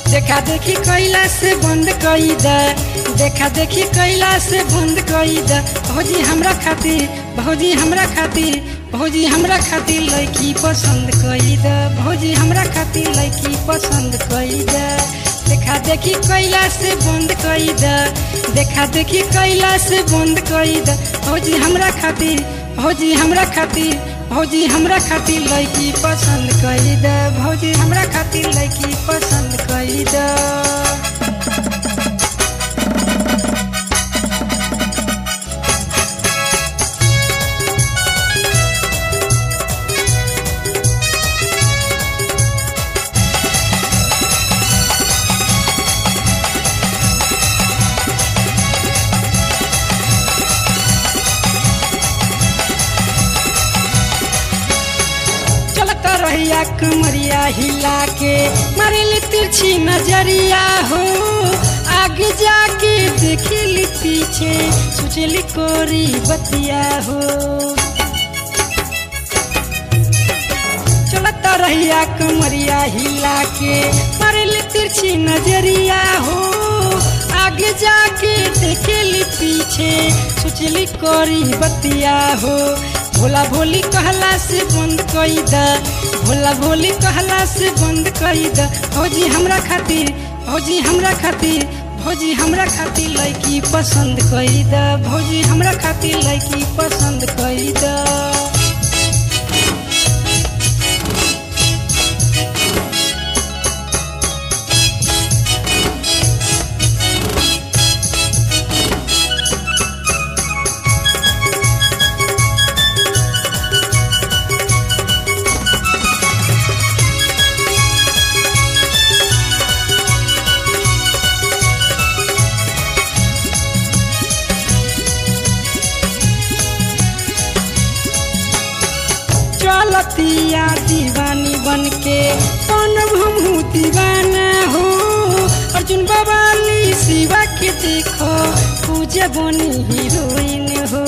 देखा देखी कैला से बंद कई द देखा देखी कैला से बंद कई द भौजी हमरा खातिर भौजी हमरा खातिर भौजी हमरा खातिर लड़की पसंद कई द भौजी हमरा खातिर लड़की पसंद कई द देखा देखी कैला से बंद कई द देखा देखी कैला से बंद कई द भौजी हमरा खातिर भौजी हमरा खातिर भौजी हमरा खातिर लड़की पसंद कई द भौजी हमरा खातिर लड़की पसंद कई द चलता रहिया कमरिया हिला के मारेली तिरछी नजरिया हो आगे जाके देखिली पीछे सोचली कोरी बतिया हो चलता रहिया कमरिया हिला के मारेली तिरछी नजरिया हो आगे जाके देखेली पीछे सोचली कोरी बतिया हो भोला भोली कहला से बंद कई द भोला भोली कहला से बंद कई द भौजी हमरा खातिर भौजी हमरा खातिर भौजी हमरा खातिर लड़की पसंद कई द भौजी हमरा खातिर लड़की पसंद कई द चलतिया दीवानी बन के कौन हमहू दीवाना हो अर्जुन बवाली शिवा के देखो पूजा बनी हीरोइन हो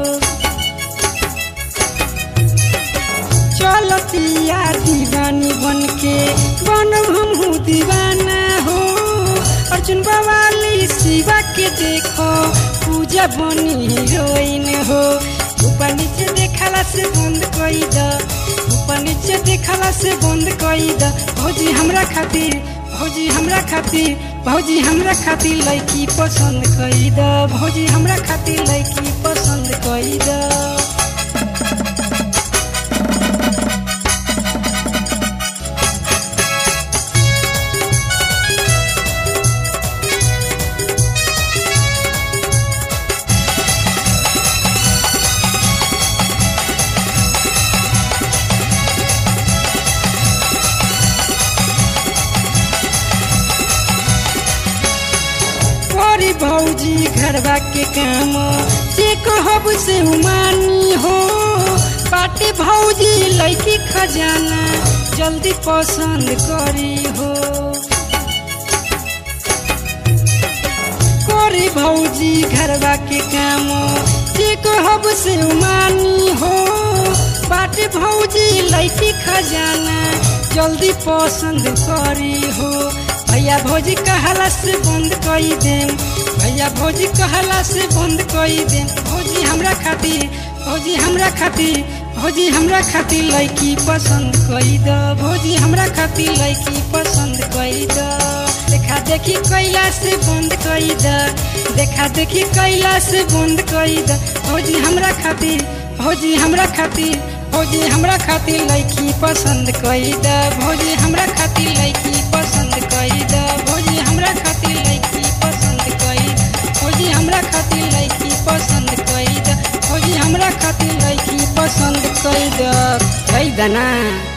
चलतिया दीवानी बन के बन हमहू दीवाना हो अर्जुन बवाली शिवा के देखो पूजा बनी हीरोइन हो ऊपर नीचे देखला से बंद कई द ऊपर नीचे देखला से बंद कई द भौजी हमरा खातिर भौजी हमरा खातिर भौजी हमरा खातिर लड़की पसंद कई द भौजी हमरा खातिर लड़की पसंद कई द करी भौजी घरवा के काम से कहब से उमानी हो बाटे भौजी लड़की खजाना जल्दी पसंद करी हो करी भौजी घरवा के काम से कहब से उमानी हो बाटे भौजी लड़की खजाना जल्दी पसंद करी हो भैया भौजी कहला से बंद कई देम भैया भौजी कहला से बंद कई देम भौजी हमरा खातिर भौजी हमरा खातिर भौजी हमरा खातिर लड़की पसंद कई द भौजी हमरा खातिर लड़की पसंद कई द देखा देखी कैला से बंद कई द देखा देखी कैला से बंद कई द भौजी हमरा खातिर भौजी हमरा खातिर भौजी हमरा खातिर लड़की पसंद कई द भौजी हमरा खातिर लड़की पसंद कई द भौजी हमरा खातिर लड़की पसंद कई भौजी हमरा खातिर लड़की पसंद कई द भौजी हमरा खातिर लड़की पसंद कई द कई द ना